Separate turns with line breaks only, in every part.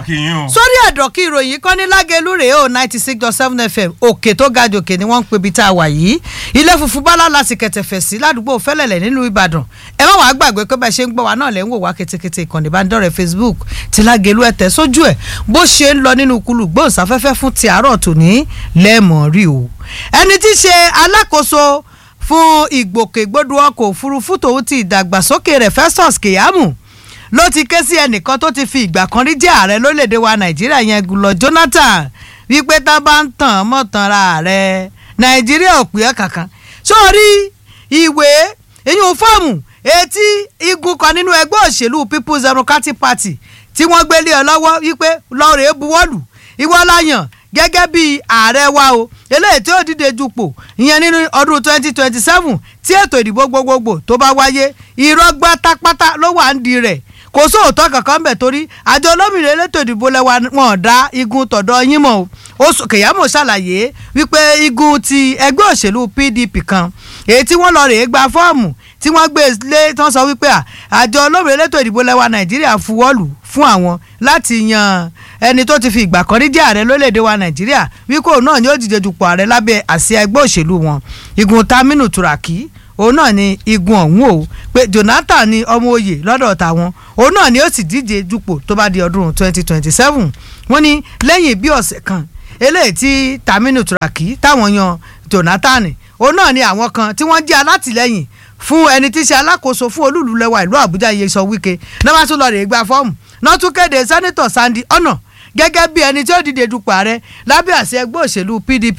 akínyìn o.
sórí ẹ̀dọ̀ kí ìròyìn kan ní lágẹ̀lú rèé o ninety six dot seven fm òkè tó ga jòkè ni wọ́n ń pebi tá a wà yìí ilé funfun bá lála sì kẹtẹ̀fẹ̀ sí ládùúgbò fẹ́lẹ̀lẹ̀ nínú ìbàdàn ẹ má wàá gbàgbé pé bẹ́ẹ̀ ṣe ń gbọ́ wa náà lẹ́ ń wò wá ketekete ìkànnì ìbánidọ́rẹ̀ facebook ti lágẹ̀lú ẹ̀tẹ̀ sójú ẹ̀ bó ṣe ń lọ nínú kulù gbóhùnsáfẹ́fẹ́ fún ti àárọ̀ tòní lẹ́ẹ̀mọ́ rí o ẹni tí í ṣe alákòóso fún ìgbòkègbodò ọkọ̀ òfurufú tòun ti ìdàgbàsókè rẹ̀ festus keyamo ló ti ké sí ẹnìkan tó ti fi ìgbà kan rí jẹ́ ààrẹ lórílẹ̀‐èdè wa nàìjíríà yẹn gùlọ jonathan wípé tá bá ń tàn mọ́ tanra rẹ̀ nàìjíríà ò pè é kankan sórí ìwé ìyún fọ́ọ̀mù etí igun kan nínú ẹgbẹ́ òṣèlú people's democratic party tí wọ́n gbé lé ọ lọ́wọ́ wípé lọ́ọ̀rẹ́ buwọ́lù ìwọ láyàn gẹ́gẹ́ bí ààrẹ wa o eléyìí tí ó dìde dupò ìyẹn nínú ọdún twenty twenty seven tí ètò ìdìbò gbogbogbò tó bá wáyé irọ́ gbátápátá ló wà ń di rẹ̀ kò sóòótọ́ kankan bẹ̀ torí àjọ olómìnira elétò ìdìbò lẹ́wà wọn dá igun tọ̀dọ̀ yín mọ́ o kèyàmó ṣàlàyé wípé igun ti ẹgbẹ́ òṣèlú pdp kan èyí tí wọ́n lọ rèé gba fọ́ọ̀mù tí wọ́n gbé lé tí wọ́n sọ wípé àjọ olómìnira elétò ìdìbò lẹ́wà nàìjíríà fuwọ́lù fún àwọn láti yan ẹni tó ti fi ìgbà kan rí jẹ́ ààrẹ lórílẹ̀‐èdè wa nàìjíríà wípé òun náà ni ó dìde dupò ààrẹ lábẹ́ àsíá ẹgbẹ́ òṣèlú wọn igun taminu turaki òun náà ni igun ọ̀hún o pé jonathan ni ọmọ oyè lọ́dọ̀ tàwọn òun náà ni ó sì díje dupò tó bá di ọdún twenty twenty seven wọ́n ní lẹ́yìn bí ọ̀sẹ̀ kan eléyìí tí taminu turaki táwọn yan jonathan òun náà ni àwọn kan tí wọ́n jẹ́ alátìlẹ́yìn fún ẹni tí í ṣe alákòóso fún olúùlú lẹ́wà ìlú àbújá Nyesom Wike náà wá tún lọ rèé gba fọ́ọ̀mù náà tún kéde sẹ́nitọ̀ Sandy ọ̀nà gẹ́gẹ́ bí ẹni tí ó dìde dupò ààrẹ lábẹ́ àṣẹ ẹgbẹ́ òṣèlú PDP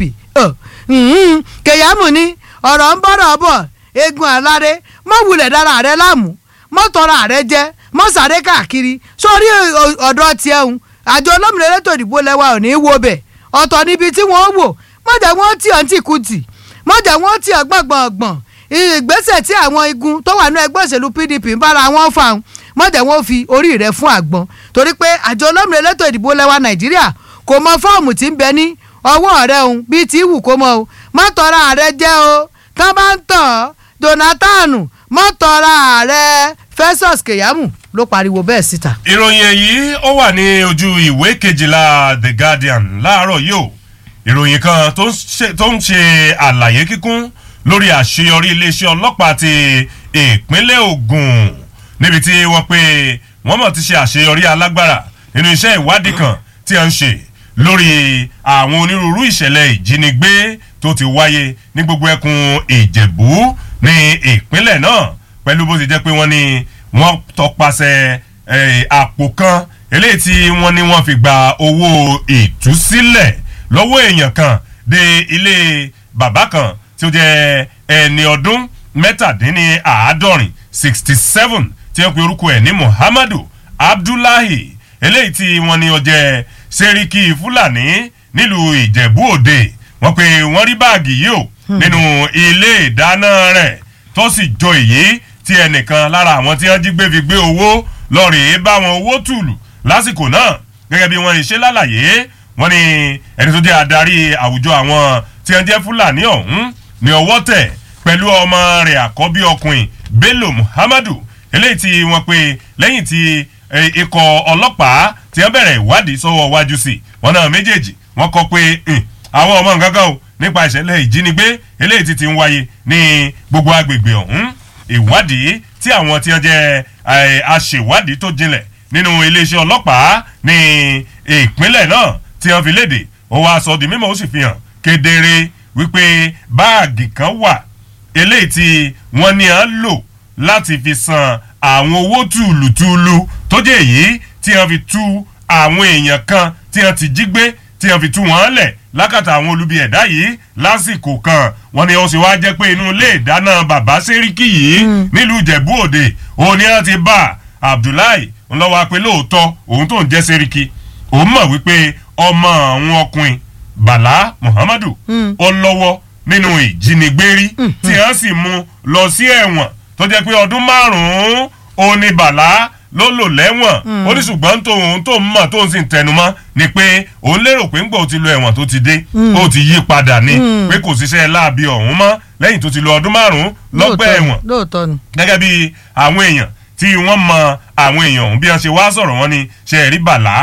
kèyàmù ni ọ̀rọ̀ ń bọ̀rọ̀ bọ̀ egun aláré mọ wulẹ̀ dára rẹ láàmú mọ tọrọ rẹ jẹ mọ sáré káàkiri sórí ọ̀dọ̀ tiẹ̀ ń àjọ olómìnira elétò ìdìbò lẹ́wà ò ní í wo bẹ̀ ọ̀tọ̀ níbi tí wọ́n wò mọ̀jẹ̀ wọ́n tì ọ́ ń tì kú tì mọ̀jẹ̀ wọ́n tì ọ́ gbọ̀ngbọ̀ngbọ̀n ìgbésẹ̀ tí àwọn igun tó wà ní ẹgbẹ́ òṣèlú PDP ń bára wọn fà ń mọ̀jẹ̀ wọ́n fi orí rẹ̀ fún àgbọn torí pé àjọ olómìnira elétò ìdìbò lẹ́wà Nàìjíríà kò mọ fọ́ọ̀mù tí ń bẹ ní ọwọ́ rẹ̀ òun bíi tí wù kó mọ o má tọrọ ààrẹ jẹ́ o tán bá ń tàn Jonathan mọ́tọ́ra ààrẹ Festus Keyamo ló pariwo bẹ́ẹ̀ síta.
ìròyìn èyí ó wà ní ojú ìwé kejìlá The Guardian láàárọ̀ yìí o ìròyìn kan tó ń ṣe àlàyé kíkún lórí àṣeyọrí iléeṣẹ́ ọlọ́pàá ti ìpínlẹ̀ Ògùn níbi tí wọ́n pé wọ́n mọ̀ ti ṣe àṣeyọrí alágbára nínú iṣẹ́ ìwádìí kan tí a ń ṣe lórí àwọn onírúurú ìṣẹ̀lẹ̀ ìjínigbé tó ti wáyé ní gbogbo ẹkùn Ìjẹ̀bú ní ìpínlẹ̀ náà pẹ̀lú bó ti jẹ́ pé wọ́n ní wọ́n tọpasẹ̀ àpò kan eléyìí tí wọ́n ní wọ́n fi gba owó ìtúsílẹ̀ lọ́wọ́ èèyàn kan dé ilé bàbá kan tí ó jẹ́ ẹni ọdún mẹ́tàdínníàádọ́rin sixty seven tí wọ́n pe orúkọ ẹ̀ ní Muhammadu Abdullahi eléyìí tí wọ́n ní ó jẹ́ sẹ́ríkì Fúlàní nílùú Ìjẹ̀bú Òde wọ́n pe wọ́n rí báàgì yìí o nínú ilé ìdáná rẹ̀ tó sì jọ èyí tí ẹnìkan lára àwọn tí wọ́n jí gbé fi gbé owó lọ́ọ̀rì bá wọn owó tùlù lásìkò náà gẹ́gẹ́ bí wọ́n ṣe lálàyé wọ́n ní ẹni tó jẹ́ adarí àwùjọ àwọn tí wọ́n jẹ́ Fúlàní ọ̀hún ní ọwọ́ tẹ̀ pẹ̀lú ọmọ rẹ̀ àkọ́bí ọkùnrin Bello Muhammadu eléyìí tí wọ́n pe lẹ́yìn tí ikọ̀ ọlọ́pàá tí wọ́n bẹ̀rẹ̀ ìwádìí sọ́wọ́ wájú sí wọn náà méjèèjì wọ́n kọ pé àwọn ọmọ nǹkan kan o nípa ìṣẹ̀lẹ̀ ìjínigbé eléyìí ti ti ń wáyé ní gbogbo agbègbè ọ̀hún ìwádìí tí àwọn tí wọ́n jẹ́ aṣèwádìí tó jinlẹ̀ nínú iléeṣẹ́ ọlọ́pàá ní ìpínlẹ̀ náà tí wọ́n fi léde ó wá sọ di mímọ̀ ó sì fi hàn kedere wípé báàgì kan wà eléyìí tí wọ́n ní à ń lò láti fi san àwọn owó tùlùtùlù tó jẹ́ èyí tí wọ́n fi tú àwọn èèyàn kan tí wọ́n ti jí gbé tí wọ́n fi tú wọn lẹ̀ lákàtà àwọn olubi ẹ̀dá yìí lásìkò kan wọ́n ní ó sì wáá jẹ́ pé inú ilé ìdáná bàbá sẹ́ríkì yìí nílùú ìjẹ̀bú òde òun ni wọ́n ti bá abdullahi ńlọ́wọ́ pé lóòótọ́ òun tó ń jẹ́ sẹ́ríkì òun mọ̀ wípé ọmọ àwọn ọkùnrin bàlá muhammadu ó lọ́wọ́ nínú ìjínigbé rí tí wọ́n sì mú lọ sí ẹ̀wọ̀n tó jẹ́ pé ọdún márùn-ún ó ní bàlá ló lò lẹ́wọ̀n ó ní ṣùgbọ́n tóun tó ń mọ̀ tóun sì ń tẹnumọ́ ni pé òun lérò pé ńgbà ó ti lo ẹ̀wọ̀n tó ti dé ó ti yí padà ni pé kò ṣiṣẹ́ láabi ọ̀hún mọ́ lẹ́yìn tó ti lo ọdún márùn-ún lọ́gbà ẹ̀wọ̀n
lóòótọ́ ni.
gẹ́gẹ́ bí àwọn èèyàn tí wọ́n mọ àwọn èèyàn ọ̀hún bí wọ́n ṣe wá sọ̀rọ̀ wọn ni ṣe ẹ̀rí bàlá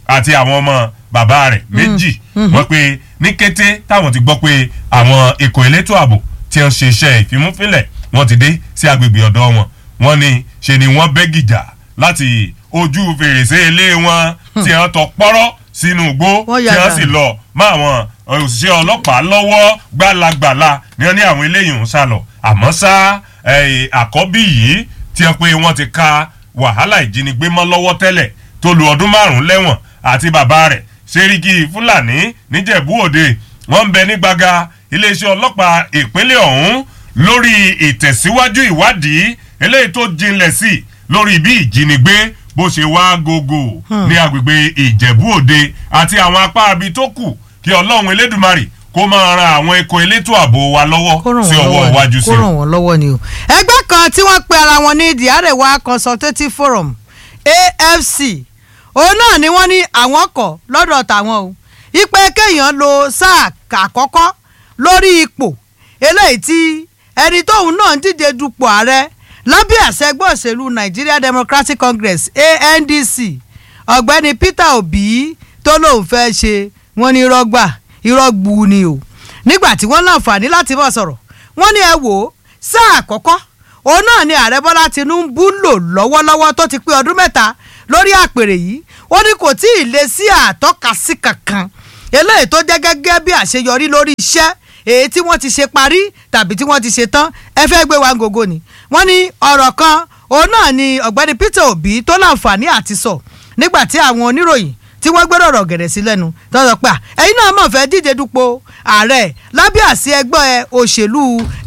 àti àwọn ọmọ bàbá rẹ̀ méjì wọ́n pe ní kété táwọn ti gbọ́ pé àwọn ikọ̀ elétò ààbò tí wọ́n ṣe iṣẹ́ ìfimúfínlẹ̀ wọ́n ti dé sí agbègbè ọ̀dọ́ wọn wọ́n ní ṣe ni wọ́n bẹ́ gìjà láti ojú fèrèsé ilé wọn tí wọ́n tọ pọ́rọ́ sínú igbó
Wọ́n
tí
ya
wọ́n sì
dànù.
lọ mọ́ àwọn òṣìṣẹ́ ọlọ́pàá lọ́wọ́ gbalagbala ni wọ́n ní àwọn eléyìí ń sá lọ àmọ́ ṣá eh, àkọ́bí yìí tí wọ́n pé wọ́n ti ka wàhálà ìjínigbé mọ́ lọ́wọ́ tẹ́lẹ̀ tó lu ọdún márùn-ún lẹ́wọ̀n àti bàbá rẹ̀ sẹ́ríkì fúlàní níjẹ̀bú òde wọ́n ń bẹ ní gbaga iléeṣẹ́ ọlọ́pàá ìpínlẹ̀ ọ̀hún lórí ìtẹ̀síwájú ìwádìí eléyìí tó jinlẹ̀ sí lórí bí ìjínigbé bó ṣe wá gógó ní agbègbè ìjẹ̀bú òde àti àwọn apá abi tó kù kí ọlọ́run elédùmarè kó máa ran àwọn ikọ̀ elétò ààbò wa lọ́wọ́
kó ràn
sí
wọ́n
ọwọ́
lọ́wọ́
iwájú
ni
sí
kó
i.
ràn wọ́n lọ́wọ́ ni o. ẹgbẹ́ kan tí wọ́n pe ara wọn ní the arewa consultative forum afc òun náà ni wọ́n ní àwọn kọ̀ lọ́dọ̀ tàwọn o ipe kéèyàn lo sáà àkọ́kọ́ lórí ipò eléyìí tí ẹni tóun náà ń díje dupò ààrẹ lábẹ́ àṣẹ ẹgbẹ́ òṣèlú nigeria democratic congress andc ọ̀gbẹ́ni peter obi tó lóun fẹ́ ṣe wọ́n ní rọ́gbà irọ́ gbu ni o nígbà tí wọ́n láǹfààní láti mọ̀ sọ̀rọ̀ wọ́n ní ẹ wò ó sáà àkọ́kọ́ òun náà ni ààrẹ bọ́lá tinubu ń lò lọ́wọ́lọ́wọ́ tó ti pé ọdún mẹ́ta lórí àpèrè yìí ó ní kò tí ì lè sí àtọ́kasí kankan eléyìí tó jẹ́ gẹ́gẹ́ bí àṣeyọrí lórí iṣẹ́ èyí tí wọ́n ti ṣe parí tàbí tí wọ́n ti ṣe tán ẹ fẹ́ gbé wa gògó ni wọ́n ní ọ̀rọ̀ kan òun náà ni ọ̀gbẹ́ni peter obi tó láǹfààní àti sọ nígbà tí àwọn oníròyìn tí wọ́n gbẹ́rọ̀ ọ̀rọ̀ gẹ̀rẹ̀ sí lẹ́nu tó sọ pé à, ẹ̀yin náà mọ̀ fẹ́ díje dupò ààrẹ lábẹ́ àsí ẹgbẹ́ òṣèlú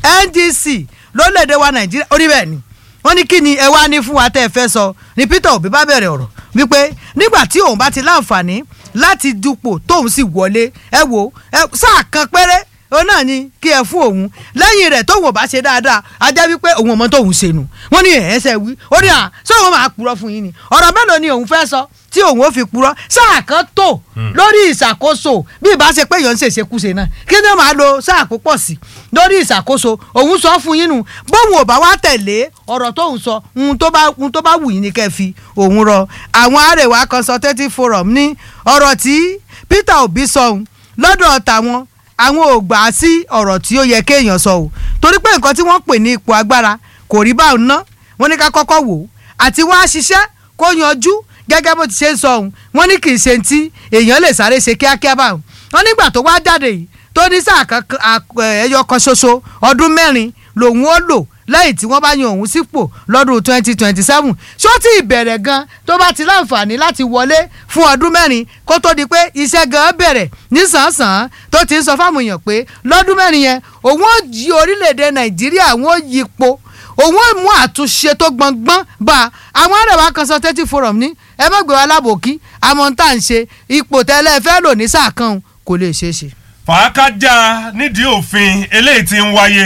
ndc lórílẹ̀‐èdè wa nàìjíríà ó ní bẹ́ẹ̀ ni wọ́n ní kí ni ẹ wá ní fún wa tẹ́ ẹ fẹ́ sọ ni peter obi bá bẹ̀rẹ̀ ọ̀rọ̀ wípé nígbà tí òun bá ti láǹfààní láti dupò tóun sì wọlé ẹ wo ẹ sáà kan péré òun náà ni kí ẹ fún òun lẹ́yìn rẹ̀ tóun ò bá ṣe dáadáa a jẹ́ wípé òun ò mọ tóun ṣe nù wọ́n ní ẹ̀ẹ́sẹ̀ wí ó ní à ṣé òun máa purọ́ fún yín ni ọ̀rọ̀ mélòó ni òun fẹ́ sọ tí òun ò fi purọ́ sáà kan tó lórí ìṣàkóso bí ìbá ṣe pé èèyàn ń ṣèṣekúṣe náà kí ni ó máa lo sáà púpọ̀ sí lórí ìṣàkóso òun sọ fún yín nù bóun ò bá wá tẹ̀lé ọ̀rọ̀ tóun sọ ohun tó bá ohun tó bá wù yín ni kẹ́ fi òun rọ àwọn Arewa consultative forum ní ọ̀rọ̀ tí Peter Obi sọ ohun lọ́dọ̀ tàwọn àwọn ò gbà á sí ọ̀rọ̀ tí ó yẹ kéèyàn sọ o torí pé nǹkan tí wọ́n pè ní ipò agbára kò rí báwọn ná wọ́n ní ká kọ́kọ́ wò ó àti wọ́n á ṣiṣẹ́ kó yanjú gẹ́gẹ́ bó ti ṣe ń sọ ohun wọ́n ní kì í ṣe ti èèyàn lè sáré ṣe kíákíá báwọn wọ́n nígbà tó wá jáde yìí tó ní sáà kan ẹyọ kan ṣoṣo ọdún mẹ́rin lòun ó lò lẹ́yìn tí wọ́n bá yan òun sípò lọ́dún twenty twenty seven ṣó tí ìbẹ̀rẹ̀ gan tó bá ti láǹfààní láti wọlé fún ọdún mẹ́rin kó tó di pé iṣẹ́ gan bẹ̀rẹ̀ nísànsàn tó ti ń sọ fáwọn èèyàn pé lọ́dún mẹ́rin yẹn òun ó yí orílẹ̀-èdè nàìjíríà òun ó yí ipò òun ó mú àtúnṣe tó gbọ̀ngbọ́n bá àwọn Arewa consultative forum ní ẹ má gbé wa lábòkí àmọ́ tá à ń ṣe ipò tẹ́lẹ̀ fẹ́ lò ní sáà kan kò lè ṣeé ṣe.
fàákájà nídìí òfin eléyìí tí ń wáyé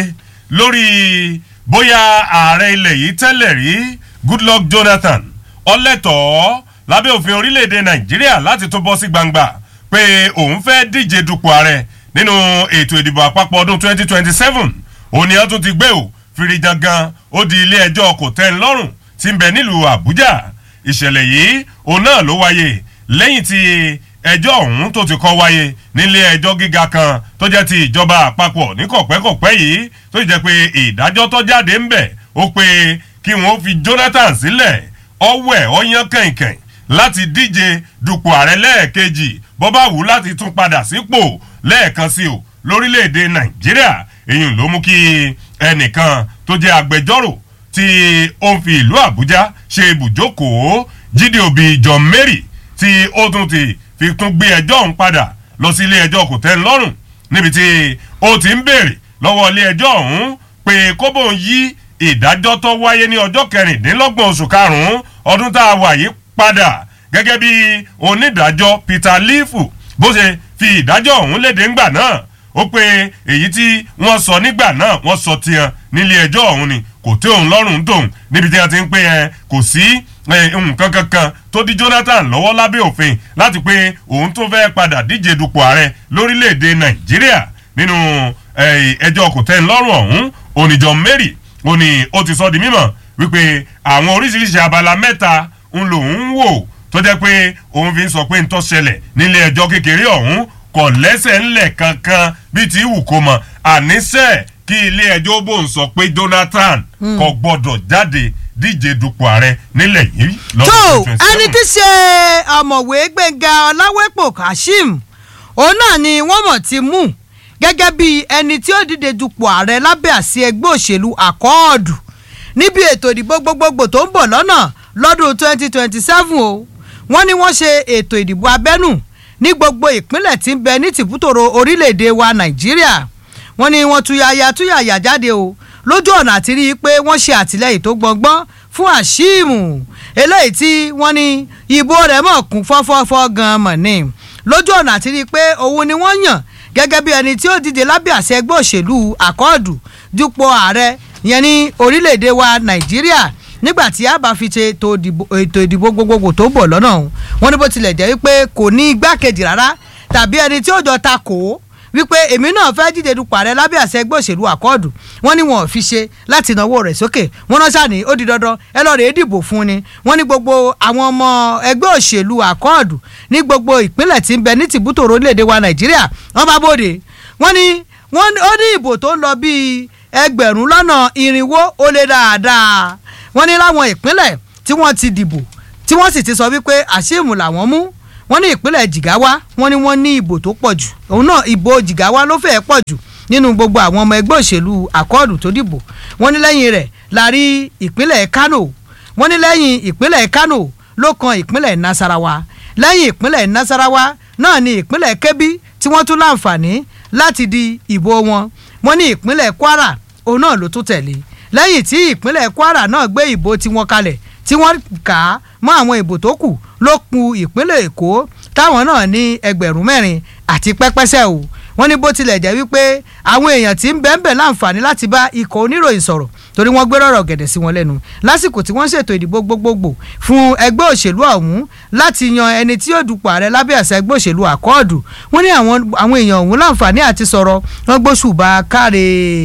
lórí bóyá ààrẹ ilẹ̀ yìí tẹ́lẹ̀ rí Goodluck Jonathan ọlẹ́tọ̀ọ́ lábẹ́ òfin orílẹ̀-èdè Nàìjíríà láti tó bọ́ sí gbangba pé òun fẹ́ díje dupò ààrẹ nínú ètò ìdìbò àpapọ̀ ọdún 2027 òun ni wọ́n tún ti gbé o fìrìjàngàn ó di ilé ẹjọ́ kò tẹ́ ń lọ́rùn tí ń bẹ nílùú Àbújá ìṣẹ̀lẹ̀ yìí òun náà ló wáyé lẹ́yìn tí ẹjọ́ ọ̀hún tó ti kọ́ wáyé nílé ẹjọ́ gíga kan tó jẹ́ ti ìjọba àpapọ̀ ní kọ̀pẹ́kọ̀pẹ́ yìí tó jẹ́ pé ìdájọ́ tó jáde ń bẹ̀ ó pé kí wọ́n fi Jonathan sílẹ̀ ọwẹ́ ọyán kẹ̀kẹ̀ láti díje dupò ààrẹ lẹ́ẹ̀kejì bó bá wù láti tún padà sípò lẹ́ẹ̀kan sí o lórílẹ̀‐èdè Nàìjíríà èyí ló mú kí ẹnìkan tó jẹ́ agbẹjọ́rò tí ó ń fi ìlú Àbújá ṣe ibùjókòó Jídé Òbí John Mary tí ó tún ti fi tún gbé ẹjọ́ ọ̀hún padà lọ sí ilé ẹjọ́ kò tẹ́ ń lọ́rùn níbi tí ó ti ń béèrè lọ́wọ́ ilé ẹjọ́ ọ̀hún pé kóbó ń yí ìdájọ́ tó wáyé ní ọjọ́ kẹrìndínlọ́gbọ̀n oṣù karùn-ún ọdún tá a wà yìí padà gẹ́gẹ́ bí onídàájọ́ Peter Lifu bó ṣe fi ìdájọ́ ọ̀hún léde ńgbà náà ó pé èyí tí wọ́n sọ nígbà náà wọ́n sọ tiẹ̀ nílé ẹjọ́ ọ̀hún ni kò tí òun lọ́rùn tóun níbi tí wọ́n ti ń pè ẹ́ kò sí nǹkan kankan tó di Jonathan lọ́wọ́ lábẹ́ òfin láti pé òun tó fẹ́ padà díje dupò ààrẹ lórílẹ̀‐èdè Nàìjíríà nínú ẹjọ́ kò tẹ́ ń lọ́rùn ọ̀hún oníjọ Mary ó ní ó ti sọ di mímọ̀ wípé àwọn oríṣiríṣi abala mẹ́ta ń lòun ń wò tó jẹ́ pé òun fi ń sọ pé ń tó ṣẹlẹ̀ nílé ẹjọ́ kékeré ọ̀hún kò lẹ́sẹ̀ ńlẹ̀ kankan bíi ti wù kó mọ̀ àníṣe kí ilé ẹjọ́ bò ń sọ pé Jonathan kò gbọ́dọ̀ jáde díje dupò ààrẹ nílẹ̀ yìí
tó
lọ́dún twenty
ẹni
twenty
tí ṣe ọ̀mọ̀wé gbẹ̀ngà ọláwẹ́pọ̀ kashim òun náà ni wọ́n mọ̀ ti mú gẹ́gẹ́ bí ẹni tí ó dìde dupò ààrẹ lábẹ́ àsí ẹgbẹ́ òṣèlú àkọọ́dù níbi ètò ìdìbò gbogbogbò tó ń bọ̀ lọ́nà lọ́dún 2027 o wọ́n ní wọ́n ṣe ètò ìdìbò abẹ́nú ní gbogbo ìpínlẹ̀ tí ń bẹ ní tìbútòrò orílẹ̀-èdè wa nàìjíríà wọ́n ní wọ́n tuyaya tuyaya jáde o lójú ọ̀nà àti rí i pé wọ́n ṣe àtìlẹ́yìn tó gbọ̀ngbọ́n fún àṣìmù eléyìí tí wọ́n ní ìbò rẹ̀ mọ̀ kún fọ́fọ́fọ́ gan-an mọ̀ ni lójú ọ̀nà àti rí i pé òun ni wọ́n yàn gẹ́gẹ́ bí ẹni tí ó díje lábẹ́ àṣẹ ẹgbẹ́ òṣèlú àkọọ́dù dupò ààrẹ yẹn ní orílẹ̀-èdè wa nàìjíríà nígbà tí a bá fi ṣe ètò ìdìbò- ètò ìdìbò gbogbogbò tó ń bọ̀ lọ́nà ọ̀hún wọ́n ní bó tilẹ̀ jẹ́ wípé kò ní igbákejì rárá tàbí ẹni tí ó jọ ta kò ó wípé èmi náà fẹ́ díje dupò ààrẹ lábẹ́ àṣẹ ẹgbẹ́ òṣèlú àkọọ́dù wọ́n ní wọn ò fi ṣe láti náwó rẹ̀ sókè wọ́n náà ṣàní ó di dandan ẹ lọ́ọ́ rèé dìbò fún ni wọ́n ní gbogbo àwọn ọmọ ẹgbẹ́ òṣèlú àkọọ́dù ní gbogbo ìpínlẹ̀ tí ń bẹ ní tìbútò orílẹ̀-èdè wa nàìjíríà wọ́n bá bòde wọ́n ní wọ́n ó ní ìbò tó ń lọ bíi ẹgbẹ̀rún lọ́nà irinwó ó lé dáadáa wọ́n ní láwọn ìpínlẹ̀ tí wọ́n ti dìbò tí wọ́n sì ti sọ wípé àṣìmù làwọn mú wọ́n ní ìpínlẹ̀ jìgáwá wọ́n ní wọ́n ní ìbò tó pọ̀ jù òun náà ìbò jìgáwá ló fẹ́ẹ́ pọ̀ jù nínú gbogbo àwọn ọmọ ẹgbẹ́ òṣèlú àkọọ́dù tó dìbò wọ́n ní lẹ́yìn rẹ̀ la rí ìpínlẹ̀ kánò wọ́n ní lẹ́yìn ìpínlẹ̀ kánò ló kan ìpínlẹ̀ nasarawa lẹ́yìn ìpínlẹ̀ nasarawa náà ni ìpínlẹ̀ kebbi tí wọ́n tún láǹfààní láti di ìbò wọn wọ́n ní ìpínlẹ̀ kwara òun náà ló tún tẹ̀lé lẹ́yìn tí ìpínlẹ̀ kwara náà gbé ìbò tiwọn kalẹ̀ tí wọ́n kà á mọ́ àwọn ìbò tó kù ló ku ìpínlẹ̀ èkó táwọn náà ní ẹgbẹ̀rún mẹ́rin àti pẹ́pẹ́sẹ́ o wọ́n ní bó tilẹ̀ jẹ́ wípé àwọn èèyàn tí ń bẹ́ẹ̀ bẹ́ẹ̀ láǹfààní láti bá ikọ̀ oníròyìn sọ̀rọ̀ torí wọ́n gbé rọ̀rọ̀ gẹ̀dẹ̀ sí wọn lẹ́nu lásìkò tí wọ́n ṣètò ìdìbò gbogbogbò fún ẹgbẹ́ òṣèlú ọ̀hún láti yan ẹni tí yóò dupò ààrẹ lábẹ́ àṣẹ ẹgbẹ́ òṣèlú àkọọ́dù wọ́n ní àwọn àwọn èèyàn ọ̀hún láǹfààní àti sọ̀rọ̀ wọ́n gbóṣùbà káre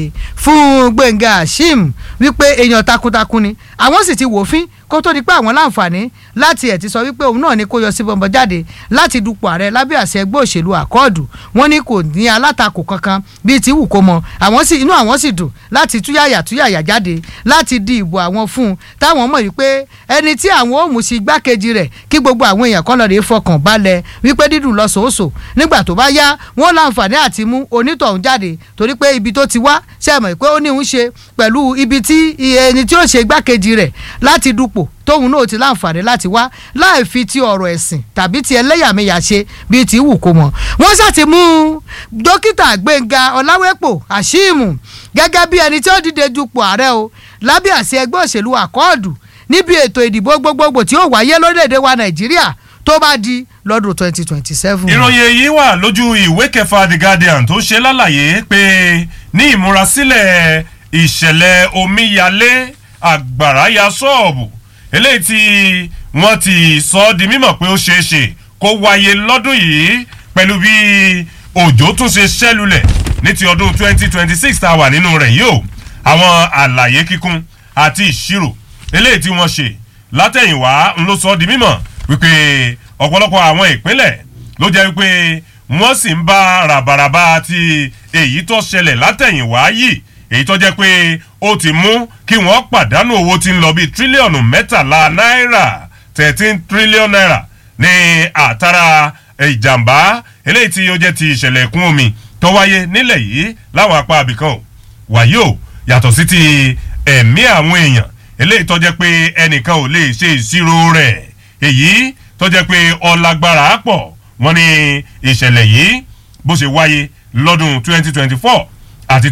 fún gbẹ̀ngà ashim wípé èèyàn takuntakun ni àwọn sì ti wòfin kó tó di pé àwọn láǹfààní láti ẹ̀ ti sọ wípé òun náà ni kó yọ sí bọ̀m̀bọ̀ jáde láti dupò ààrẹ lábẹ́ àṣẹ ẹgbẹ́ òṣèlú àkọọ́dù wọ́n ní kò ní alátakò kankan bíi ti wù kó mọ àwọn sì inú àwọn sì dùn láti túyàyà túyàyà jáde láti di ìbò àwọn fún un táwọn mọ̀ wípé ẹni tí àwọn ò mú sí igbákejì rẹ̀ kí gbogbo àwọn èèyàn kan lọ rèé fọkàn balẹ̀ wípé dídùn lọ sòósò nígbà tó bá yá wọ́n láǹfààní àti mú onítọ̀hún jáde torí pé ibi tó ti wá ṣe mọ̀ pé ó ní ń ṣe pẹ̀lú ibi tí ẹni tí ó ṣe igbákejì rẹ̀ láti dupò tóun náà ti láǹfààní láti wá láì fi ti ọ̀rọ̀ ẹ̀sìn tàbí ti ẹlẹ́yàmẹ̀yà ṣe bíi ti wù kó mọ̀ wọ́n ṣàti mú dókítà gbẹ̀ngà ọláwẹ́pọ̀ àṣìmù gẹ́gẹ́ bí ẹni tí ó dìde dupò ààrẹ o lábẹ́ àṣẹ ẹgbẹ́ òṣèlú àkọọ́dù níbi ètò ìdìbò gbogbogbò tí ó wáyé lórílẹ̀‐èdè wa nàìjíríà tó bá di lọ́dún twenty twenty seven.
ìròyìn èyí wà lójú ìwé kẹfà the guardian tó ṣe lálàyé pé ní ìmúrasílẹ̀ ìṣẹ̀lẹ̀ omíyalé àgbàrá ya ṣọ́ọ̀bù eléyìí tí wọ́n ti sọ ọ́ di mímọ̀ pé ó ṣeé ṣe kó wáyé lọ́dún yìí pẹ̀lú bí òjò tún ṣe ṣẹ́lulẹ̀ ní ti ọdún 2026 tá a wà nínú rẹ̀ yìí o àwọn àlàyé kíkún àti ìṣirò eléyìí tí wọ́n ṣe látẹ̀yìnwá ń ló sọ ọ́ di mímọ̀ wípé ọ̀pọ̀lọpọ̀ àwọn ìpínlẹ̀ ló jẹ́ wípé wọ́n sì ń bá ràbàràbà àti èyí tó ṣẹlẹ̀ látẹ̀yìnwá yìí èyí tó jẹ́ pé ó ti mú kí wọ́n pàdánù owó tí ń lọ bíi tírílíọ̀nù mẹ́tàlá náírà thirteen trillion naira ní àtàrà ìjàmbá eléyìí tí ó jẹ́ ti ìṣẹ̀lẹ̀ ẹ̀kún omi tó wáyé nílẹ̀ yìí láwọn apá abìkan o wàyí o yàtọ̀ sí ti ẹ̀mí àwọn èèyàn eléyìí tó jẹ́ pé ẹnìkan ò lè ṣe ìṣirò rẹ̀ èyí tó jẹ́ pé ọlágbára pọ̀ wọ́n ní ìṣẹ̀lẹ̀ yìí bó ṣe wáyé lọ́dún 2024 àti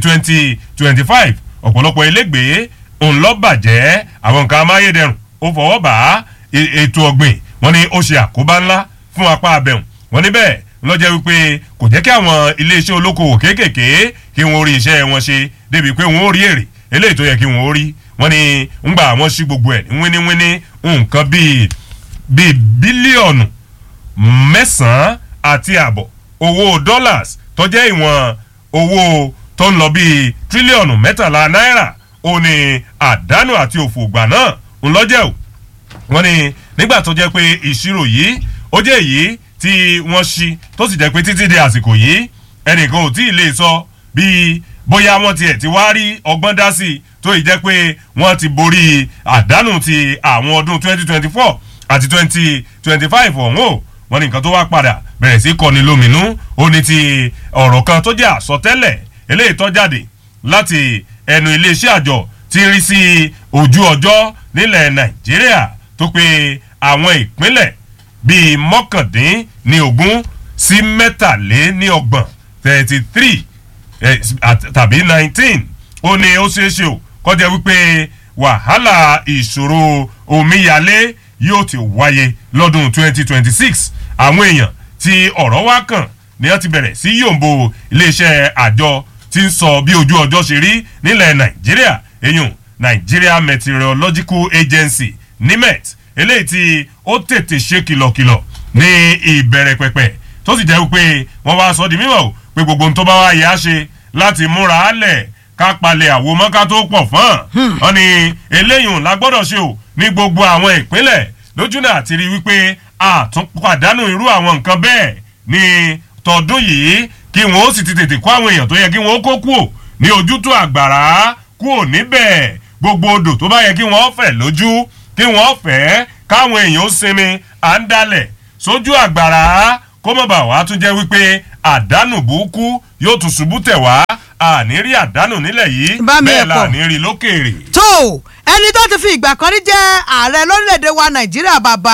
2025 ọ̀pọ̀lọpọ̀ ilégbèé òun lọ bàjẹ́ àwọn nǹkan amáyédẹrùn ó fọwọ́ bá ètò ọ̀gbìn wọ́n ní ó ṣe àkóbá ńlá fún apá abẹ́hùn wọ́n ní bẹ́ẹ̀ lọ́jọ́ wípé kò jẹ́ kí àwọn iléeṣẹ́ olókoòwò kéékèèké kí wọ́n rí iṣẹ́ wọn ṣe débi pé wọ́n ó rí èrè eléyìí tó yẹ kí wọ́n ó rí wọ́n ní ńgbà àwọn sí gbogbo ẹ̀ ní wíníwíní nǹkan bíi bíi bílíọ̀nù mẹ́sàn-án àti àbọ̀ owó dollars tó jẹ́ ìwọ̀n owó tó ń lọ bíi tírílíọ̀nù mẹ́tàlá náírà ó ní àdánù àti òfò ìgbà náà ńlọ́jẹ̀ o wọ́n ní nígbà tó jẹ́ pé ìṣirò yìí ó jẹ́ èyí tí wọ́n ṣí tó sì jẹ́ pé títí di àsìkò yìí ẹnìkan ò tí ì lè sọ bíi bóyá wọ́n tiẹ̀ ti wá rí ọgbọ́n dá sí i tó yìí jẹ́ pé wọ́n ti borí àdánù ti àwọn ọdún 2024 àti 2025 ọ̀hún o wọ́n ní nǹkan tó wá padà bẹ̀rẹ̀ sí kọni lóminú ó ní ti ọ̀rọ̀ kan tó jẹ́ àsọtẹ́lẹ̀ eléyìí tó jáde láti ẹnu iléeṣẹ́ àjọ tí ń rí sí ojú ọjọ́ nílẹ̀ nàìjíríà tó pé àwọn ìpínlẹ̀ bíi mọ́kàndín ní ogún sí mẹ́tàléníọgbọ̀n thirty three tàbí nineteen ó ní ó ṣeé ṣe o kọjá wípé wàhálà ìṣòro omíyalé yóò ti wáyé lọ́dún twenty twenty six àwọn èèyàn tí ọ̀rọ̀ wá kàn ni wọ́n ti bẹ̀rẹ̀ sí yòǹbo iléeṣẹ́ àjọ tí ń sọ bí ojú ọjọ́ ṣe rí nílẹ̀ nàìjíríà èyàn nigeria meteorological agency nimet eléyìí tí ó tètè ṣe kìlọ̀kìlọ̀ ní ìbẹ̀rẹ̀ pẹ̀pẹ̀ tó sì jẹ́ wípé wọ́n wá sọ di mímọ̀ o pé gbogbo ohun tó bá wá yẹ á ṣe láti múra á lẹ̀ ká palẹ̀ àwo mọ́ká tó pọ̀ fún wọn ni eléyìí la gbọ́dọ̀ ṣe o ní gbogbo àwọn ìpínlẹ̀ lójú náà ti rí wípé àtúnpàdánù irú àwọn nǹkan bẹ́ẹ̀ ní tọdún yìí kí wọn ó sì ti tètè kó àwọn èèyàn tó yẹ kí wọn ó kó kúò ní ojútùú àgbàrá kúò níbẹ̀ gbogbo odò tó bá yẹ kí wọn fẹ̀ lójú kí wọn fẹ́ káwọn èèyàn ó sinmi à ń dalẹ̀ sójú àgbàrá kó mọ̀ bá wa tún jẹ́ wípé àdánù burúkú yóò tún ṣubú tẹ̀ wá àní rí àdánù nílẹ̀ yìí bẹ́ẹ̀ la ní rí lókèèrè.
tó ẹni tó ti fi ìgbà kan rí jẹ́ ààrẹ lórílẹ̀‐èdè wa nàìjíríà bàbá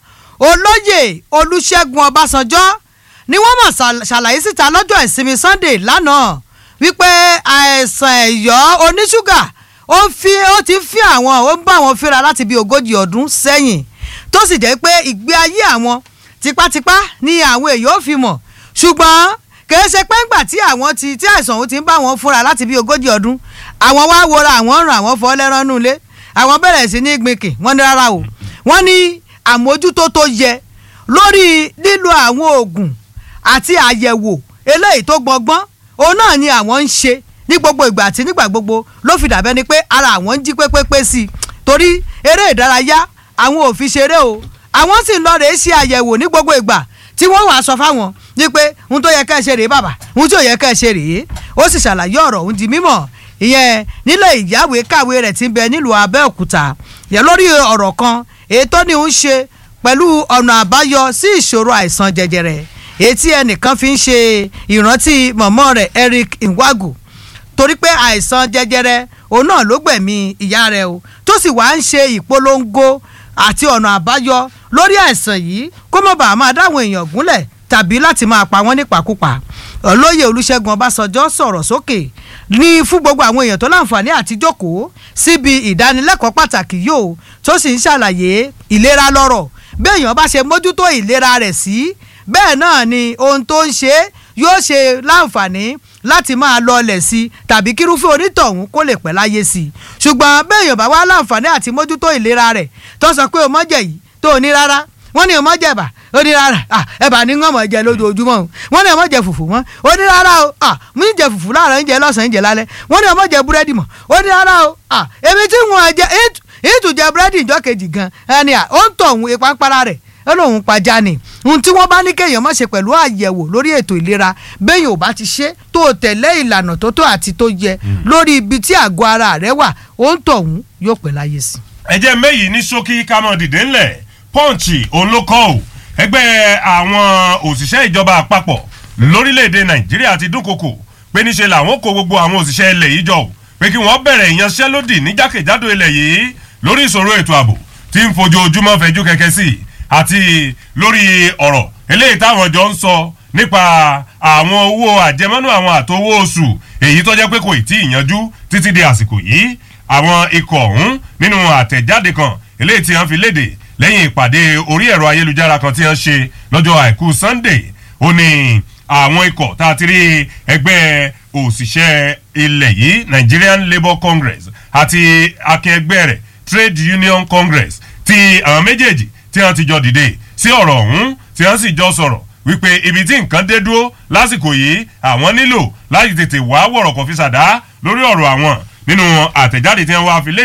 olóyè olùṣègùn ọbásanjọ́ ni wọ́n mọ̀ ṣàlàyé síta lọ́jọ́ ìsinmi sunday lánàá wípé àìsàn ẹ̀yọ́ oníṣúgà ó fi ó ti fi àwọn ó ń bá àwọn fínra láti bí ogójì ọdún sẹ́yìn tó sì jẹ́ pé ìgbé ayé àwọn tipátipá ni àwọn èèyàn ó fi mọ̀ ṣùgbọ́n kìí ṣe pé ńgbà tí àwọn ti tí àìsàn òun ti ń bá wọn fúnra láti bí ogójì ọdún àwọn wá wọra àwọn ràn àwọn fọ́ lẹ́rán nulẹ̀ àwọn bẹ̀rẹ̀ sí ní gbìnkì wọ́n ní rárá o wọ́n ní àmójútó tó yẹ lórí lílo àwọn oògùn àti àyẹ̀wò eléyìí tó gbọgbọ́n òun náà ni àwọn ń ṣe ní gbogbo ìgbà àti nígbà gbogbo ló fi dàbẹ́ ni pé ara àwọn ń jí pépépé sí i torí eré ìdárayá àwọn ò fi ṣeré o àwọn sì ń lọ rèé ṣe àyẹ̀wò ní gbogbo ìgbà tí wọ́n wàá sọ fáwọn ní pé ohun tó yẹ ká ẹ ṣe rèé bàbá ohun tí ò yẹ ká ẹ ṣe rèé ó sì ṣàlàyé ọ̀rọ̀ òun di mímọ̀ ìyẹn nílé ìyáwèé kàwé rẹ̀ ti ń bẹ nílùú Abẹ́òkúta yẹ lórí ọ̀rọ̀ kan èyí tó ní ń ṣe pẹ̀lú ọ̀nà àbáyọ sí ìṣòro àìsàn jẹjẹrẹ èyí tí ẹnìkan fi ń ṣe ìrántí mọ̀mọ́ rẹ̀ Eric Nwagu torí pé àìsàn jẹjẹrẹ òun náà ló gbẹ̀mí ìyá rẹ̀ o tó sì wá ń ṣe ìpolongo àti ọ̀nà àbáyọ lórí àìsàn yìí kó má bàa máa dáwọn èèyàn gúnlẹ̀ tàbí láti máa pa wọ́n nípakúpa olóyè olùṣègùn ọbásanjọ́ sọ̀rọ̀ sókè ní fún gbogbo àwọn èèyàn tó láǹfààní àti jókòó síbi ìdánilẹ́kọ̀ọ́ pàtàkì yóò tó sì ń ṣàlàyé ìlera lọ́rọ̀ béèyàn bá ṣe mójútó ìlera rẹ̀ sí bẹ́ẹ̀ náà ni ohun tó ń ṣe yóò ṣe láǹfààní láti máa lọlẹ̀ sí i tàbí kírúfẹ́ onítọ̀hún kó lè pẹ́ láyé sí i ṣùgbọ́n béèyàn bá wá láǹfààní àti mójútó ìlera rẹ̀ tó sọ pé o mọ́jẹ̀ yìí tó o ní rárá wọ́n ní o mọ́jẹ̀ bà ó ní rárá ẹ̀bà ní ń mọ̀ jẹ lójoojúmọ́ o wọ́n ní o mọ̀ jẹ fùfú mọ́ ó ní rárá o mí jẹ fùfú láàárọ̀ ń jẹ lọ́sàn-án ń jẹ lálẹ́ wọ́n ní o mọ̀ jẹ búrẹ́dì mọ́ ó ní rárá o èmi tí wọ́n jẹ ìtùjẹ búrẹ́dì ìjọ kejì gan ẹni à ó ń tọ̀ òun ìpápára rẹ̀ ó lóun pajá ni ohun tí wọ́n bá ní kéèyàn má ṣe pẹ̀lú àyẹ̀wò lórí ètò ìlera béèyàn ò bá ti ṣe tó o tẹ̀lé ìlànà tó tó àti tó yẹ lórí ibi tí àgọ́ ara rẹ wà ó ń tọ̀ òun yóò pẹ́ láyé sí.
ẹ jẹ́ méyì ní ṣókí ká mọ̀ dìde ńlẹ̀ pọ́ǹchì olókọ́ ò ẹgbẹ́ àwọn òṣìṣẹ́ ìjọba àpapọ̀ lórílẹ̀‐èdè nàìjíríà ti dúnkokò pé níṣe làwọn kó gbogbo àwọn òṣìṣẹ́ ilẹ̀ yìí jọ pé kí wọ́n bẹ̀rẹ̀ ìyanṣẹ́lódì ní jákèjádò ilẹ̀ yìí lórí ìṣòro ètò ààbò tí ń fojoojúmọ́ fẹjú kẹ̀kẹ́ sí i àti lórí ọ̀rọ̀ eléyìí táwọn jọ ń sọ nípa àwọn owó àjẹmọ́nú àwọn àtowó oṣù èyí tó jẹ́ pé kò tí ì yanjú títí di àsìkò yìí àwọn ikọ̀ ọ̀hún nínú àtẹ̀jáde kan eléyìí tí wọ́n fi léde lẹ́yìn ìpàdé orí ẹ̀rọ ayélujára kan tí wọ́n ṣe lọ́jọ́ àìkú Sunday ó ní àwọn ikọ̀ tá a ti rí ẹgbẹ́ òṣìṣẹ́ ilẹ̀ yìí Nigerian Labour Congress àti akẹgbẹ́ rẹ̀ Trade Union Congress ti àwọn méjèèjì tí wọ́n ti jọ dìde sí ọ̀rọ̀ ọ̀hún tí wọ́n sì jọ sọ̀rọ̀ wípé ibi tí nǹkan dé dúró lásìkò yìí àwọn nílò láti tètè wá wọ̀rọ̀ kọfí sàdá lórí ọ̀rọ̀ àwọn nínú àtẹ̀jáde tí wọ́n wá fi léde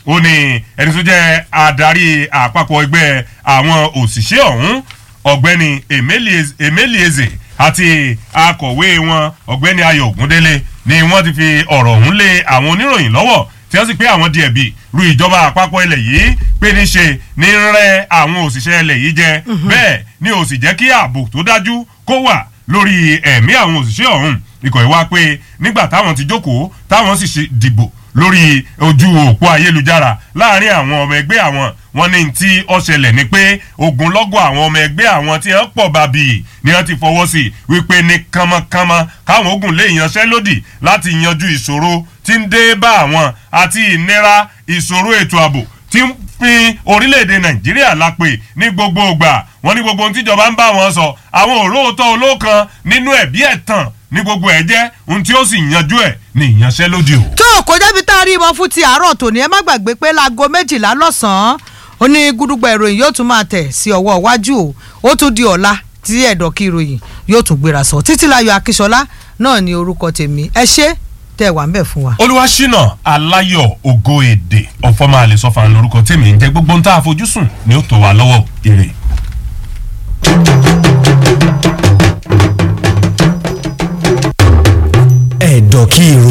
ó ní ẹni tó jẹ́ adarí àpapọ̀ ẹgbẹ́ àwọn òṣìṣẹ́ ọ̀hún ọ̀gbẹ́ni emelieze àti akọ̀wé wọn ọ̀gbẹ́ni ayọ̀ ògúndélé ni wọ́n ti fi ọ̀rọ̀ ọ̀hún lé àwọn oníròyìn lọ́wọ́ tí wọ́n sì pé àwọn di ẹ̀bi ru ìjọba àpapọ̀ ilẹ̀ yìí pé níṣe ní rẹ́ àwọn òṣìṣẹ́ ilẹ̀ yìí jẹ bẹ́ẹ̀ ni ò sì jẹ́ kí ààbò tó dájú kó wà lórí ẹ̀mí àwọn òṣìṣẹ́ ọ̀hún ikọ̀ ìwá pé nígbà táwọn ti jókòó táwọn sì dìbò lórí ojú òpó ayélujára láàrin àwọn ọmọ ẹgbẹ́ àwọn wọn ní tí ó ṣẹlẹ̀ ni pé ogunlọ́gọ̀ àwọn ọmọ ẹgbẹ́ àwọn tí wọ́n pọ̀ bàbí ni wọ́n ti fọwọ́ sí wípé ní kánmọ́kánmọ́ káwọn ogun lè yanṣẹ́lódì láti yanjú ìṣòro tí ń dé bá àwọn àti ìnira ìṣòro ètò ààbò tí ń fi orílẹ̀-èdè nàìjíríà lápè ní gbogbo ìgbà wọn ní gbogbo ohun tíjọba ń bá wọn sọ àwọn òróòtọ́ olókan nínú ẹ̀bí ẹ̀tàn ní gbogbo ẹ̀ jẹ́ ohun tí ó sì yanjú ẹ̀ ní ìyanṣẹ́lódì o.
tó o kò jẹ́bi tá a rí ìmọ̀ fún ti àárọ̀ tòní ẹ má gbàgbé pé láago méjìlá lọ́sàn-án ó ní gúdúgbà ìròyìn yóò tún máa tẹ̀ sí ọwọ́ iwájú o ó tún di ọ̀la tí ẹ̀dọ̀ kí ìròyìn yóò tún gbéra sọ títílayọ̀ akíṣọlá náà ní orúkọ tèmi ẹ ṣé tẹ́ wà ń bẹ̀ fún wa.
olúwaṣínà aláyọ̀ ògo èdè ọ̀fọ́mà àlè sọ́fà lórúkọ tèmi ń jẹ́ gbogbo ń tá a fojúsùn ni ó tó wa lọ́wọ́ ire.
ẹ̀dọ̀ kí irun.